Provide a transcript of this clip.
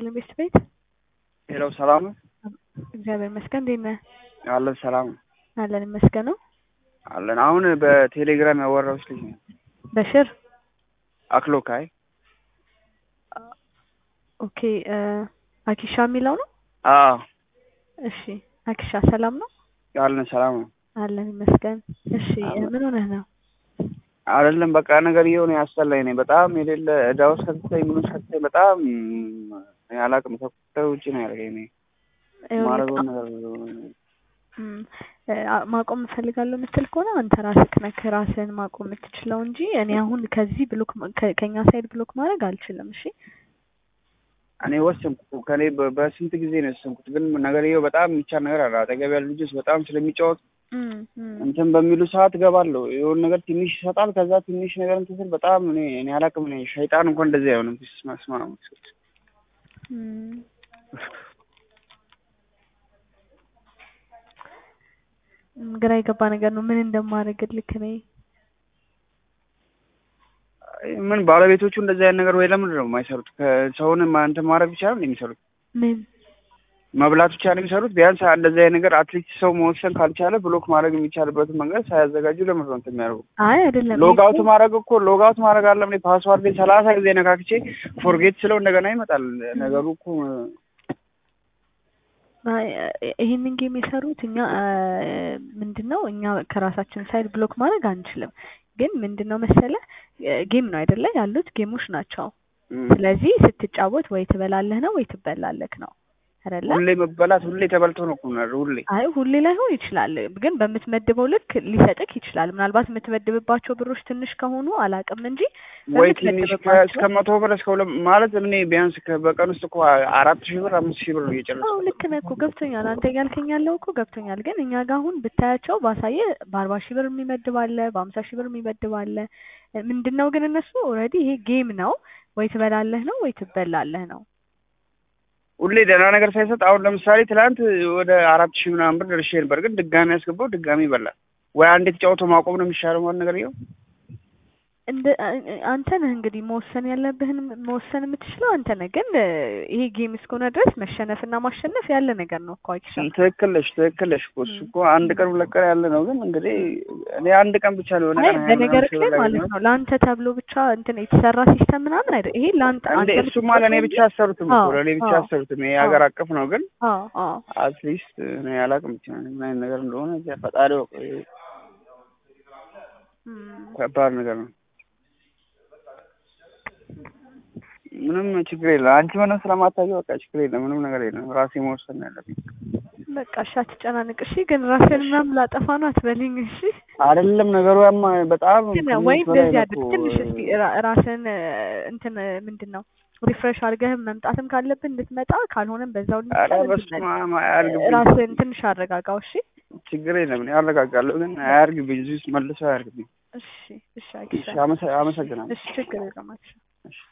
ይስጥልኝ ቤት ቤት ሄሎ ሰላም ነው? እግዚአብሔር ይመስገን። እንዴት ነህ? አለን ሰላም ነው አለን ይመስገነው። አለን። አሁን በቴሌግራም ያወራሁሽ ልጅ ነው በሽር አክሎካይ ኦኬ። አኪሻ የሚለው ነው። አዎ እሺ አኪሻ ሰላም ነው? አለን ሰላም ነው አለን ይመስገን። እሺ ምን ሆነህ ነው? አይደለም በቃ ነገር እየሆነ ያስጠላኝ ነኝ በጣም የሌለ እዳ ውስጥ ከተተኝ ምኑ ከተተኝ በጣም እኔ አላውቅም ከቁጥጥር ውጭ ነው ያደረገኝ። እኔ ማድረገውን ነገር ማቆም እፈልጋለሁ የምትል ከሆነ አንተ ራስህ ነህ ራስህን ማቆም የምትችለው እንጂ እኔ አሁን ከዚህ ብሎክ ከኛ ሳይድ ብሎክ ማድረግ አልችልም። እሺ እኔ ወሰንኩ ከኔ በስንት ጊዜ ነው የወሰንኩት፣ ግን ነገርየው በጣም የሚቻል ነገር አለ። አጠገብ ያሉ ልጆች በጣም ስለሚጫወቱ እንትን በሚሉ ሰዓት እገባለሁ። የሆነ ነገር ትንሽ ይሰጣል። ከዛ ትንሽ ነገር እንትን ስል በጣም እኔ እኔ አላውቅም። እኔ ሸይጣን እንኳን እንደዚህ አይሆንም። ስማ ነው ግራ የገባ ነገር ነው። ምን እንደማደርግልክ እኔ ምን ባለቤቶቹ እንደዚህ አይነት ነገር ወይ ለምንድን ነው የማይሰሩት? ከሰውን እንትን ማድረግ ብቻ ነው የሚሰሩት? ምን መብላት ብቻ ነው የሚሰሩት? ቢያንስ እንደዚህ አይነት ነገር አትሊስት ሰው መወሰን ካልቻለ ብሎክ ማድረግ የሚቻልበትን መንገድ ሳያዘጋጁ ለምንድን ነው እንትን የሚያደርጉ? አይ አይደለም። ሎጋውት ማድረግ እኮ ሎጋውት ማድረግ አለ እኔ ፓስዋርድ ሰላሳ ጊዜ ነካክቼ ፎርጌት ስለው እንደገና ይመጣል ነገሩ እኮ ይህንን ጌም የሰሩት እኛ ምንድን ነው እኛ ከራሳችን ሳይድ ብሎክ ማድረግ አንችልም። ግን ምንድን ነው መሰለ ጌም ነው አይደለ? ያሉት ጌሞች ናቸው። ስለዚህ ስትጫወት ወይ ትበላለህ ነው ወይ ትበላለህ ነው አይደለ? ሁሌ መበላት ሁሌ ተበልቶ ነው እኮ ሁሌ አይ ሁሌ ላይሆን ይችላል፣ ግን በምትመድበው ልክ ሊሰጥክ ይችላል። ምናልባት የምትመድብባቸው ብሮች ትንሽ ከሆኑ አላውቅም እንጂ ወይ ትንሽ እስከ መቶ ብር እስከ ሁለት ማለት እኔ ቢያንስ በቀን ውስጥ እኮ አራት ሺህ ብር አምስት ሺህ ብር ነው እየጨረስኩ። አዎ ልክ ነህ እኮ ገብቶኛል። አንተ እያልከኝ ያለው እኮ ገብቶኛል። ግን እኛ ጋር አሁን ብታያቸው ባሳየ በአርባ ሺህ ብር የሚመድብ አለ፣ በሀምሳ ሺህ ብር የሚመድብ አለ። ምንድን ነው ግን እነሱ ኦልሬዲ ይሄ ጌም ነው፣ ወይ ትበላለህ ነው ወይ ትበላለህ ነው። ሁሌ ደህና ነገር ሳይሰጥ አሁን ለምሳሌ ትናንት ወደ አራት ሺህ ምናምን ብር ደርሼ ነበር፣ ግን ድጋሚ ያስገባው ድጋሚ ይበላል። ወይ አንዴ ተጫውቶ ማቆም ነው የሚሻለው ማለት ነገር ይኸው እንደ አንተ ነህ እንግዲህ መወሰን ያለብህን መወሰን የምትችለው አንተ ነህ። ግን ይሄ ጌም እስከሆነ ድረስ መሸነፍና ማሸነፍ ያለ ነገር ነው እኮ አይሻ። ትክክል ነሽ፣ ትክክል ነሽ እኮ እሱ እኮ አንድ ቀን ሁለት ቀን ያለ ነው። ግን እንግዲህ እኔ አንድ ቀን ብቻ ነው የሆነ ቀን በነገር ላይ ማለት ነው ለአንተ ተብሎ ብቻ እንትን የተሰራ ሲስተም ምናምን አይደል? ይሄ ለአንተ እንደ እሱማ ለእኔ ብቻ አሰሩትም እኮ ለእኔ ብቻ አሰሩትም። ይሄ ሀገር አቀፍ ነው። ግን አትሊስት እኔ አላውቅም ብቻ ምን አይነት ነገር እንደሆነ ፈጣሪ ከባድ ነገር ነው። ምንም ችግር የለም። አንቺ ምንም ስለማታየው በቃ ችግር የለም። ምንም ነገር የለም። ራሴ መወሰን ነው ያለብኝ። በቃ እሺ፣ አትጨናንቅ። እሺ፣ ግን ራስን ምናምን ላጠፋ ነው አትበልኝ። እሺ፣ አይደለም ነገሩ ያማ በጣም ወይ እንደዚህ አድርግ። ትንሽ እስኪ ራስን እንትን ምንድን ነው ሪፍሬሽ አድርገህ መምጣትም ካለብን እንድትመጣ ካልሆነም በዛው ራስን ትንሽ አረጋጋው። እሺ፣ ችግር የለም። እኔ አረጋጋለሁ፣ ግን አያርግብኝ። እዚህ ውስጥ መልሶ አያርግብኝ። እሺ፣ እሺ፣ አመሰግናለሁ። እሺ፣ ችግር የለም። እሺ